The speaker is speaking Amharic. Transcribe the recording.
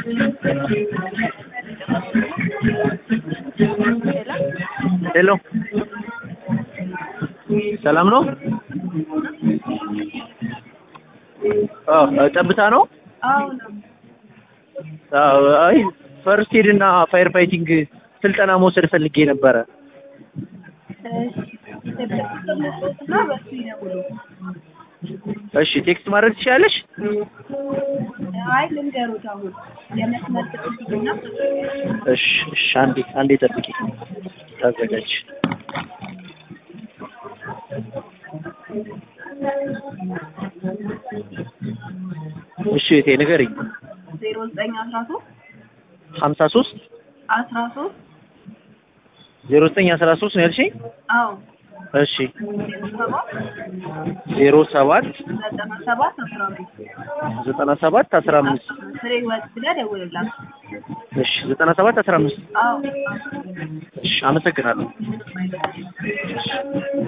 ሄሎ ሰላም ነው? አዎ ጠብታ ነው? አዎ አይ ፈርስት ኤድ እና ፋየር ፋይቲንግ ስልጠና መውሰድ ፈልጌ ነበረ። እሺ ቴክስት ማድረግ ትችላለሽ? አይ ልንገሩት አሁን የመስመር ጥቅምትና እሺ እሺ አንዴ አንዴ ጠብቂ ታዘጋጅ እሺ እቴ ንገሪኝ ዜሮ ዘጠኝ አስራ ሶስት ሀምሳ ሶስት አስራ ሶስት ዜሮ ዘጠኝ አስራ ሶስት ነው ያልሽኝ? አዎ እሺ ዜሮ ሰባት ዜሮ ሰባት ዘጠና ሰባት አስራ አምስት ዘጠና ሰባት አስራ አምስት ፍሬ ወጥ ብለህ ደውልላት። እሺ ዘጠና ሰባት አስራ አምስት አዎ እሺ አመሰግናለሁ።